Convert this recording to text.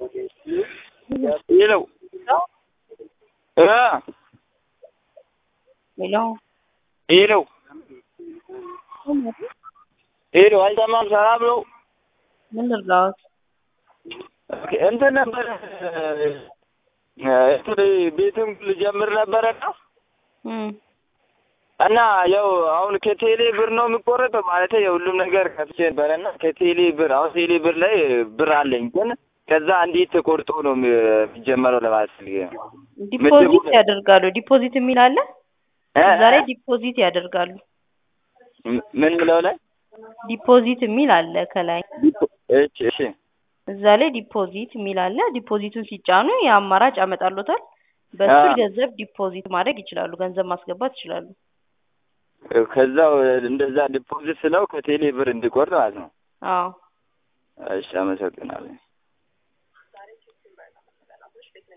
ሄሎ እ ሄሎ ሄሎ ሄሎ አይሰማም። ሰላም ነው። ምን ልርዳዎት? ኦኬ፣ እንትን ነበር እንትን ቤትም ልጀምር ነበረና እም እና ያው አሁን ከቴሌ ብር ነው የሚቆረጠው ማለት የሁሉም ነገር ከፍቼ ነበረና ከቴሌ ብር አሁን ቴሌ ብር ላይ ብር አለኝ ግን ከዛ እንዴት ተቆርጦ ነው የሚጀመረው ለማለት ፈልጌ ነው። ዲፖዚት ያደርጋሉ። ዲፖዚት የሚል አለ። እ? እዛ ላይ ዲፖዚት ያደርጋሉ። ምን ብለው ላይ ዲፖዚት የሚል አለ ከላይ እሺ እሺ እዛ ላይ ዲፖዚት የሚል አለ። ዲፖዚቱን ሲጫኑ የአማራጭ ያመጣሉታል። በሱ አዎ። ገንዘብ ዲፖዚት ማድረግ ይችላሉ። ገንዘብ ማስገባት ይችላሉ። ከዛው እንደዛ ዲፖዚት ስለው ከቴሌ ብር እንዲቆርጥ ማለት ነው። አዎ እሺ አመሰግናለሁ።